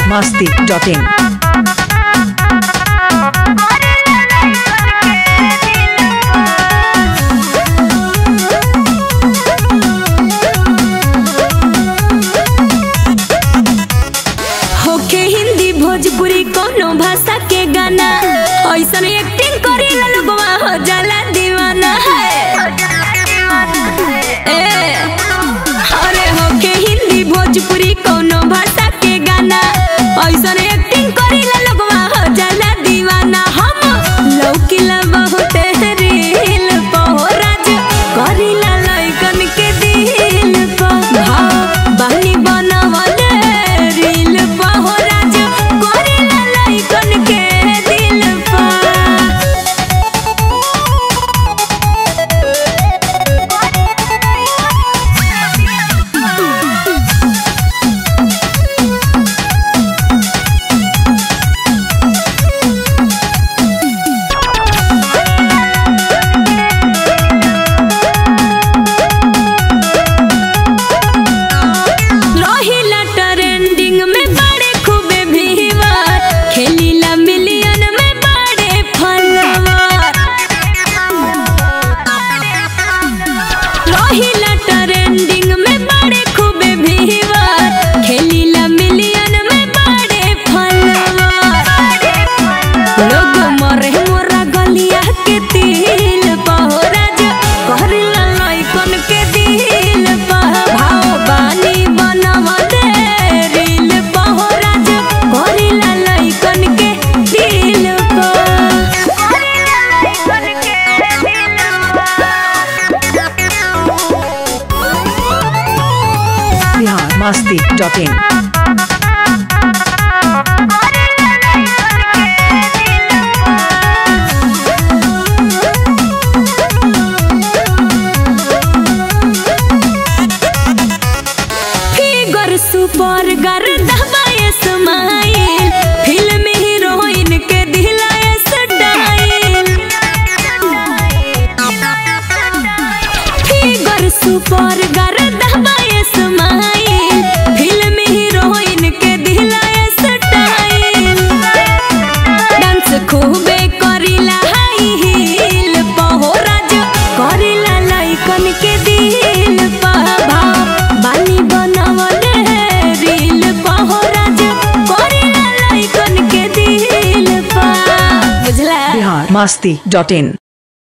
masti.in. होके हिंदी भोजपुरी कोनो भाषा के गाना ऐसन एक्टिंग करे लोगवा हो जाला दीवाना है ए, अरे होके हिंदी भोजपुरी कोनो भाषा के गाना ऐसन एक्टिंग करे लोगवा हो जाला दीवाना हम लौकिला बहुत रील पहोराज करिला लइकन के दिल पर भाव बहनी बनावले रील पहोराज करिला लइकन के दिल पर रहिला ट्रेंडिंग में बड़े खूबे भीवर खेलीला मिलियन में बड़े फॉलोवर रहिला ट्रेंडिंग में बड़े खूबे भीवर खेलीला मिलियन में बड़े फॉलोवर लोग मरे मोरा गलिया के तिल पहोराज कहरिला लइकन के दिल पह भाव बानी बनव दे रील पहोराज कहरिला लइकन के दिल Bihar masti.in. फिगर सुपर गर दबाए स्माइल फिल्म हीरोइन के दिलाए स्टाइल फिगर सुपर गर दबाए स्माइल फिल्म हीरोइन के दिलाए स्टाइल डांस खूबे करिला हाई हील पहोराज करिला लइकन के दिल पह भाव बानी बनवले रील पहोराज करिला लइकन के दिल पह बुझला Bihar masti.in.